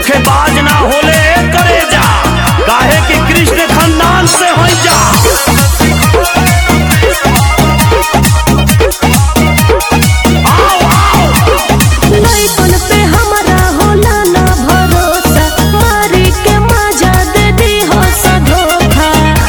धोखेबाज ना होले करे जा काहे कि कृष्ण खानदान से होई जा आओ आओ लइकन पे हमरा होला ना भरोसा मारी के मजा दे दी हो सा धोखा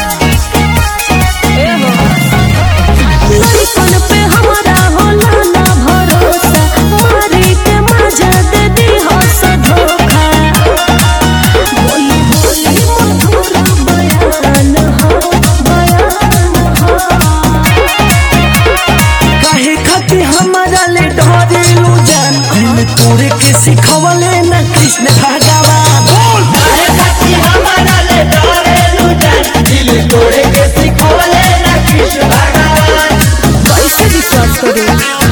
लइकन पे हमरा होला ना भरोसा मारी के मजा दे दी हो सा धोखा बोली बोली मधुर बयान हो बयान हो काहे खातिर हमारा ले डरेलू जान दिल तोरे के सिखवले न कृष्ण भगवान बोल काहे खातिर हमारा ले डरेलू जान दिल तोरे के सिखवले न कृष्ण भगवान कैसे विश्वास करूं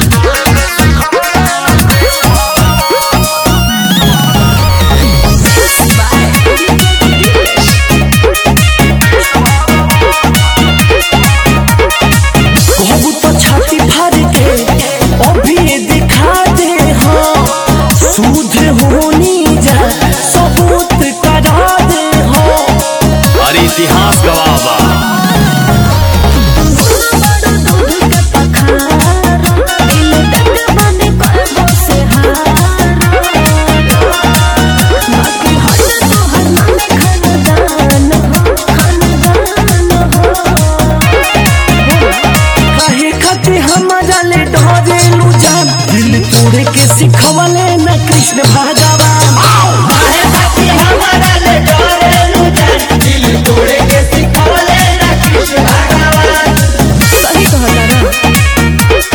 कहबू तो छाती फाड़ के अभी दिखा दे हाँ सूझ होनी जा सबूत करा दे हाँ अरे इतिहास गवाह बा काहे खातिर हमारा ले डरेलू जान दिल तोड़े के सिखवले न कृष्ण भगवान काहे खातिर हमारा ले डरेलू जान दिल तोड़े के सिखवले न कृष्ण भगवान सही कहला ना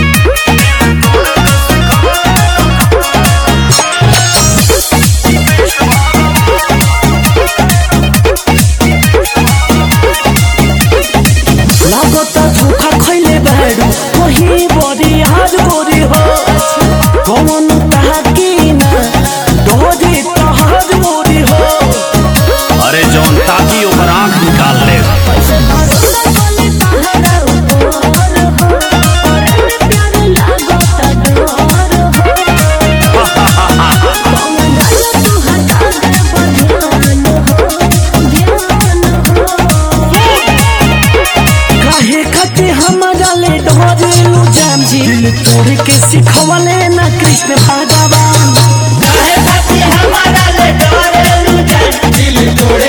लागता धोखा खैले बाड़ू वही बड़ी हार गोरी हो कौन ताकी ना डोरी तहार गोरी हो अरे जौन ताकी ओकर आंख निकाल ले काहे खातिर हमारा ले डरेलू जान दिल तोड़ के सिखवले न कृष्ण भगवान काहे खातिर हमारा ले डरेलू जान दिल तोड़